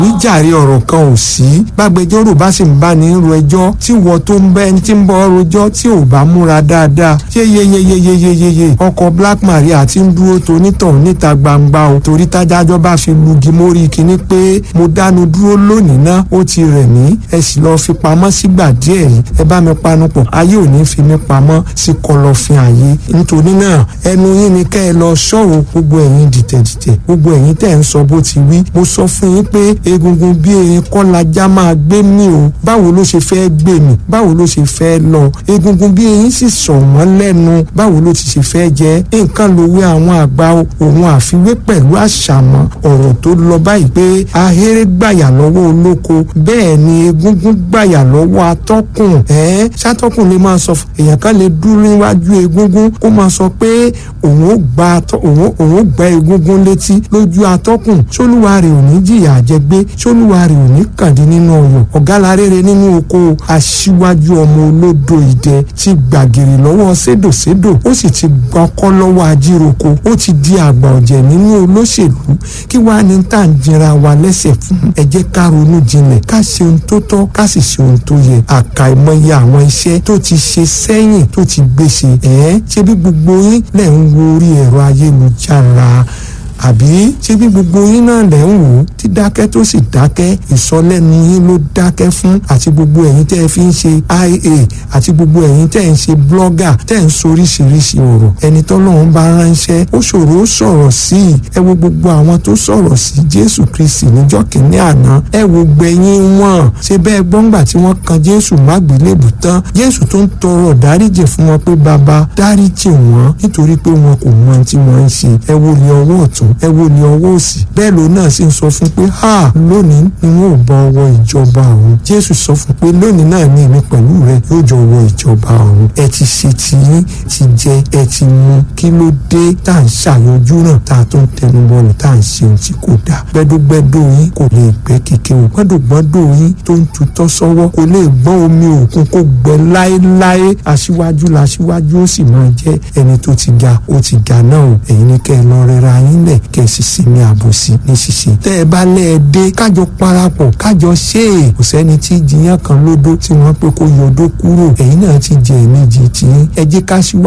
níjàre ọ̀rọ̀ kan ò sí gbàgbẹjọ́rò bá sì ń bá ní ro ẹjọ́ tí wọ́n tó ń bẹ́ ẹni tí ń bọ́ rojọ́ tí ò bá múra dáadáa ṣé yeyeyeyeyeye ọkọ̀ Black Maria ti ń dúró tonítàn níta gbangba o torí tájájọ́ bá fi lugi mórí kinní pé mo dánu dúró lónìí ná ó ti rẹ̀ mí ẹ sì lọ́ọ́ fi pamọ́ sígbà díẹ̀ yìí ẹ bá mi panupọ̀ ayé ò ní fi mí pamọ́ sí kọ̀lọ̀fín ayé nítorí náà ẹnu yín ni kẹ́ ẹ lọ ṣọ́ọ̀ gbogbo ẹ̀yin dìtẹ̀dìtẹ̀ gbogbo ẹ̀yin tẹ̀ ń sọ bó ti wí mo sọ fún yín pé egungun bí erin kọ́ lajá máa gbé mi o báwo ló ṣe fẹ́ gbé mi báwo ló ṣe fẹ́ lọ egungun bí erin sì sọ̀ wọ́n lẹ́nu báwo ló ti ṣe fẹ́ jẹ́ nǹkan lòwe àwọn àgbà òun àfiwé pẹ̀lú àṣàmọ́ ọ̀rọ̀ tó lọ báyìí pé ahéré gbàyà lọ́wọ́ olóko bẹ́ẹ̀ ni egungun gbàyà lọ́wọ́ atọ́kùn ẹ̀ ṣàtọ́kùn lè máa sọ èèyàn kan lè dúró níwájú egungun kó máa sọ pé òun ó gba òun ó gba egungun létí lójú atọ́kùn sólúwa rẹ̀ ò ní jìyà àjẹgbé sólúwa rẹ̀ ò ní kàdí nínú ọyọ̀ ọ̀gá rere nínú oko aṣíwájú ọmọ olódo ìdẹ ti gbàgìrì lọ́wọ́ sédòsédò ó sì ti gbọ́kọ́ lọ́wọ́ ajíroko ó ti di àgbà ọ̀jẹ̀ nínú olóṣèlú kí wàá ní tá à ń jẹra wa lẹ́sẹ̀ fún ẹ jẹ́ ká ronú jinlẹ̀ ká ṣe ohun tó tọ́ ká sì ṣe ohun tó yẹ àkàìmọye àwọn iṣẹ́ tó ti ṣe sẹ́yìn tó ti gbèsè ẹ̀ ṣe bí gbogbo yín lẹ̀ ń wo orí ẹ̀rọ ayélujára àbí ṣé bí gbogbo yín náà lẹ̀ ń wò ó tí dákẹ́ tó sì dákẹ́ ìsọlẹ́nu yín ló dákẹ́ fún àti gbogbo ẹ̀yin tẹ́ ẹ fi ń ṣe ia àti gbogbo ẹ̀yin tẹ́ ẹ ń ṣe blogger tẹ́ ẹ ń soríṣiríṣi ọ̀rọ̀ ẹni tọ́lọ́run bá ránṣẹ́ ó ṣòro ó sọ̀rọ̀ sí i ẹ wo gbogbo àwọn tó sọ̀rọ̀ sí Jésù Kristi níjọ́ kìíní àná ẹ wo gbẹ̀yìn wọn ṣe bẹ́ẹ̀ gbọ́ngbà tí wọ́n kan Jésù mágbélébù tán Jésù tó ń tọrọ dáríjì fún wọn pé bàbá dáríjì wọn nítorí pé wọn kò mọ ohun tí wọ́n ń ṣe ẹ wo ní ọwọ́ ọ̀tún ẹ wo ní ọwọ́ òsì bẹ́ẹ̀ ló náà sì ń sọ fún pé ha lónìí ni wọn ò bọ ọwọ́ ìjọba ọ̀run jésù sọ fún pé lónìí náà ní èmi pẹ̀lú rẹ yóò jọ wọ ìjọba ọ̀run ẹ ti ṣe tiyín ti jẹ ẹ ti mu kí ló dé tá à ń ṣàyọjú náà tá a tó ń tẹnu bọlù tá à ń ṣe ohun tí kò dáa gbẹdúgbẹdú yín kò lè gbẹ kéke o gbọdọgbọdọ yín tó ń tutọ́ sọ́wọ́ kò lè gbọ́n omi òkun kó gbẹ láéláé aṣíwájú làṣíwájú ó sì máa jẹ́ ẹni tó ti ga ó ti ga náà o ẹ̀yin ní kẹ́ ẹ lọ rẹra yín lẹ̀ kẹ́ ẹ sì sinmi àbòsí ní ṣíṣe tẹ́ ẹ bá lẹ́ ẹ dé kájọ parapọ̀ kájọ ṣe é kò sẹ́ni tí jiyàn kan lódó tí wọ́n pé kó yọdó kúrò ẹ̀yin náà ti jẹ ẹ̀mí jì tí ẹ jẹ́ ká ṣíwá